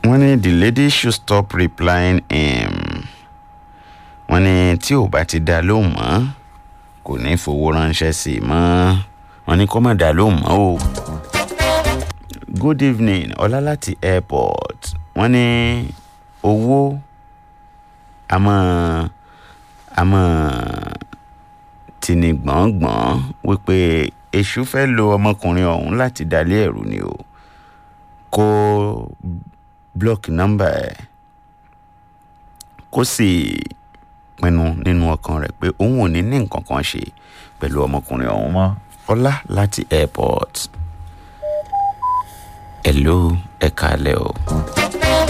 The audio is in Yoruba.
wọ́n ní the lady should stop replying him wọ́n ní tí ò bá ti dá lóhùn mọ́ kò ní fowó ránṣẹ́ sí i mọ́ wọ́n ní kó má dá lóhùn mọ́ o. good evening ọlá láti airport wọ́n ní owó àmọ́ àmọ́ tìní gbọ̀ngbọ̀n wípé èṣù fẹ́ lo ọmọkùnrin ọ̀hún láti dalé ẹ̀rù ni o kó blọọkì nọ́mbà ẹ̀ kó sì pinnu nínú ọkàn rẹ̀ pé òun ò ní ní nǹkan kan ṣe pẹ̀lú ọmọkùnrin ọ̀hún mọ́ ọlá láti airport hello ẹ kálẹ́ o.